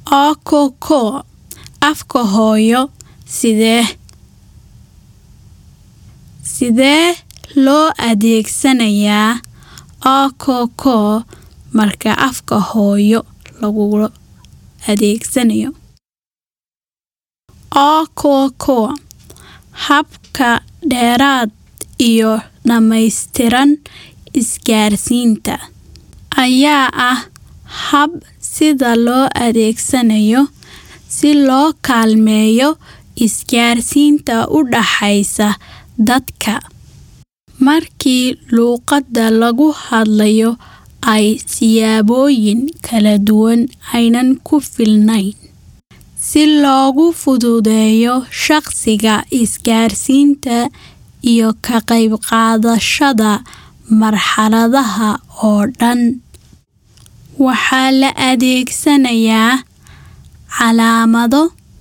okoko afka hooyo sidee sidee loo adeegsanayaa okoko marka afka hooyo lagu adeegsanayo okoko habka dheeraad iyo dhammaystiran isgaarsiinta ayaa ah hab sida loo adeegsanayo si loo kaalmeeyo isgaarsiinta u dhaxaysa dadka markii luqadda lagu hadlayo ay siyaabooyin kala duwan aynan ku filnayn si loogu fududeeyo shaqsiga isgaarsiinta iyo ka qaybqaadashada marxaladaha oo dhan waxaa la adeegsanayaa calaamado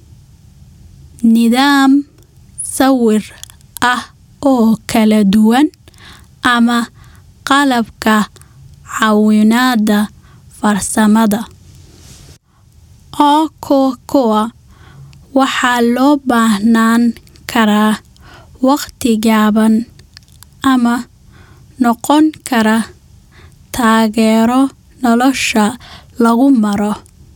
nidaam sawir ah oo kala duwan ama qalabka caawinada farsamada okokoa waxaa loo baahnaan karaa waqti gaaban ama noqon kara taageero nolosha lagu maro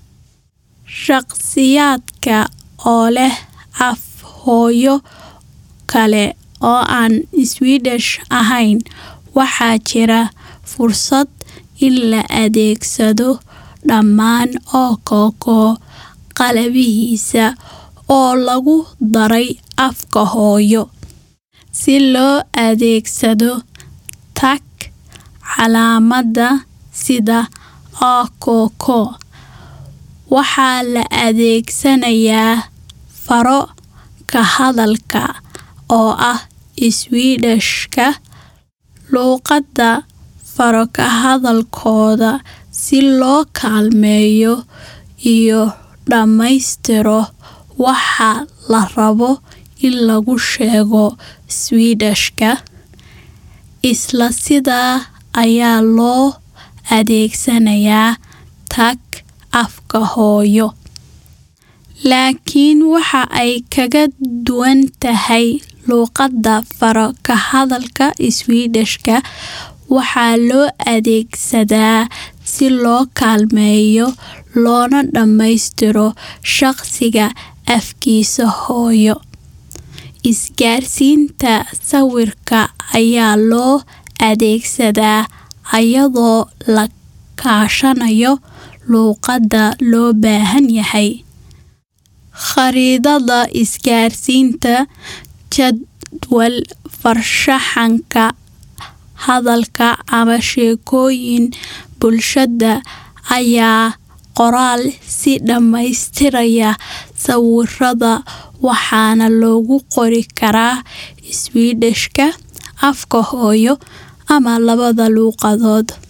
shaqsiyaadka oo leh af hooyo kale oo aan Swedish ahayn waxaa jira fursad in la adeegsado dhammaan okoko qalabihiisa oo lagu daray afka hooyo si loo adeegsado tag calaamadda sida okoko waxaa la adeegsanayaa faro ka hadalka oo ah Swedish-ka luqadda faro ka hadalkooda si loo kaalmeeyo iyo dhammaystiro waxa la rabo in lagu sheego Swedish-ka isla sidaa ayaa loo adeegsanayaa tag afka hooyo laakiin waxa ay kaga duwan tahay luqadda faro ka hadalka Swedish-ka waxaa loo adeegsadaa si loo kaalmeeyo loona dhammaystiro shaqsiga afkiisa hooyo isgaarsiinta sawirka ayaa loo adeegsadaa iyadoo la kaashanayo luqadda loo baahan yahay khariidada isgaarsiinta jadwal farshaxanka hadalka ama sheekooyin bulshada ayaa qoraal si dhammaystiraya sawirada waxaana lagu qori karaa Swedish-ka afka hooyo ama labada luqadood